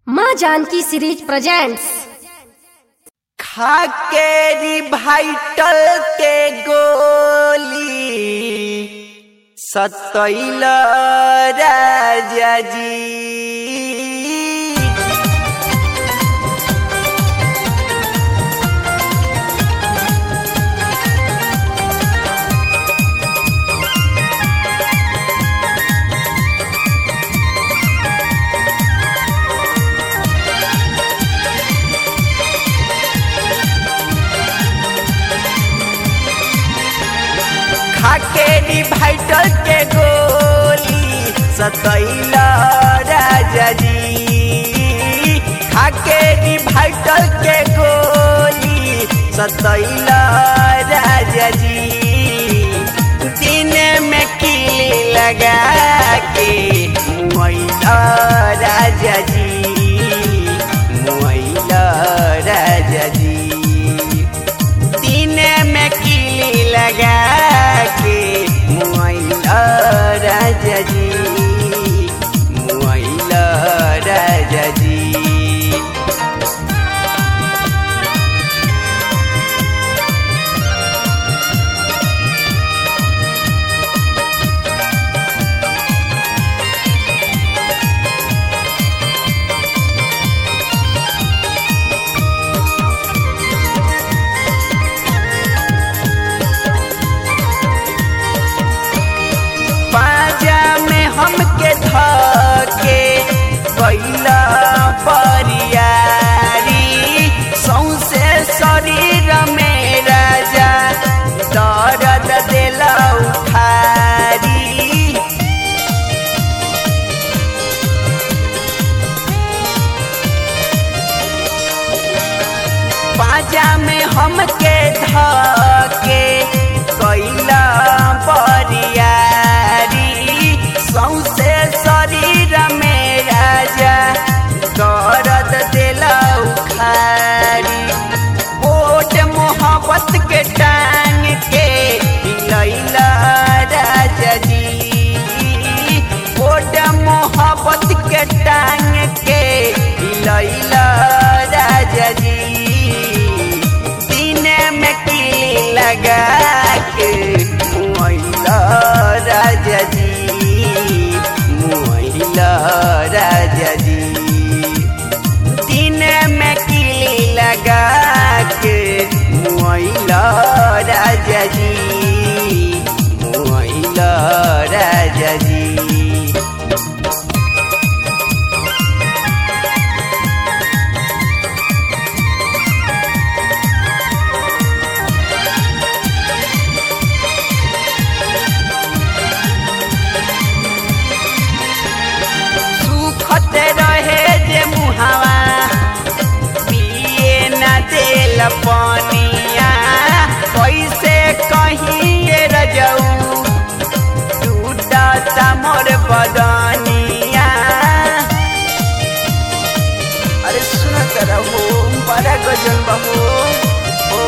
माँ Janki series presents खाकेरी भाइटल के गोली सतैल राजा जी खाकेरी भाइटल के गोली सतैल राजा जी खाकेरी भाइटल के गोली सतैल राजा जी दिन में किली लगा के मुआइला राजा जी मुआइला राजा जी दिन में किली लगा के मुआइला राजा जी मुआइला राजा जी पाजा में हमके धके कैला परियारी सौसे शरीर में राजा दर्द देला उखारी पाजा में हमके धके कैला परियारी सौसे शरीर में राजा दर्द देला उखारी ओट मोहब्बत के टांग के लैला राजा जी ओट मोहब्बत के टांग के लैला राजा जी दिन में किली लगा के मुआइला राजा जी मुआइला राजा जी दिन में किली लगा के मुआइला राजा जी मुआइला राजा जी सुखत रहे जे मुहावा पिए न देल पनिया कैसे कहिए रजऊ टूटता मोर बदनिया अरे सुनत रहो बड़ा गजल बहो ओ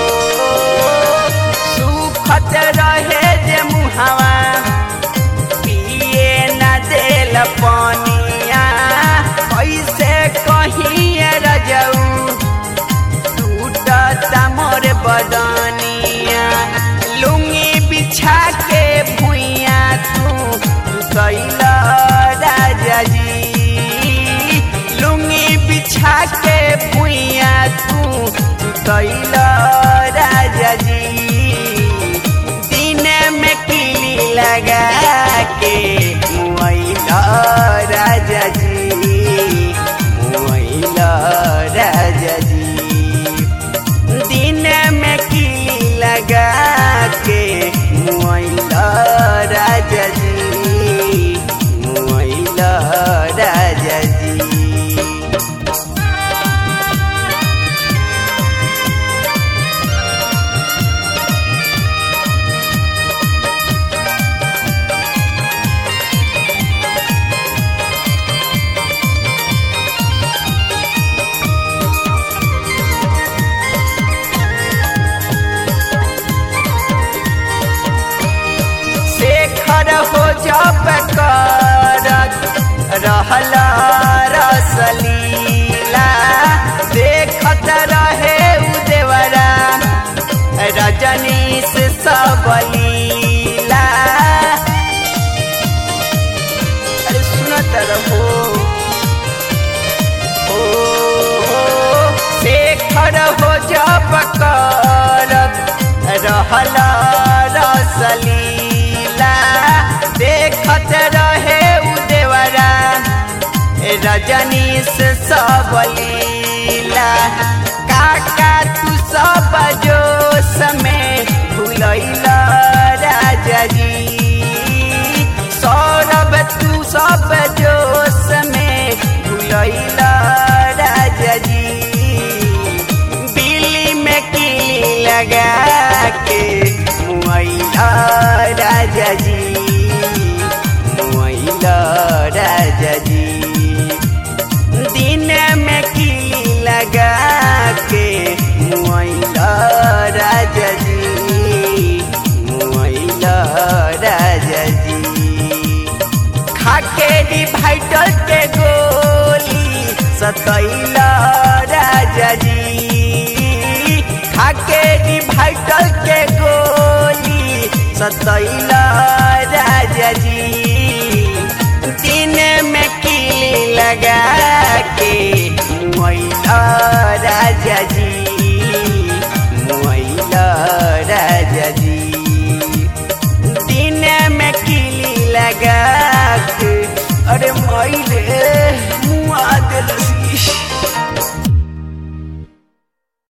सुखत रहे जे मुहावा पिए न देल पनिया कैसे कहिए रजऊ टूटता मोर बदनिया लुंगी बिछा के भुइया तू कैला राजा जी लुंगी बिछा के भुइया तू कैला राजा जी दिन में किली लगा के मुआइला राजा जी मुआइला राजा जी दिन में किली लगा के मुआइला राजा जी मुआइला राजा जी लीला अरे सुनत रहो ओ हो, शेखर हो जब करत रहल रसलीला देखत रहे उ देवरा रजनीश सब लीला काका तू सब जोश में भूलैल राजा जी सौरभ तू सब जोश में भूलैल राजा जी बिल्ली में किली लगा के मुआइला राजा जी मुआइला राजा जी दिन में किली लगा के मुआइला राजा जी मुआइला राजा जी खाके डिवाइडर के गोली सतैला राजा जी खाके डिवाइडर के गोली सतैला राजा जी दिन में किली लगा के मुआइला राजा जी मुआइला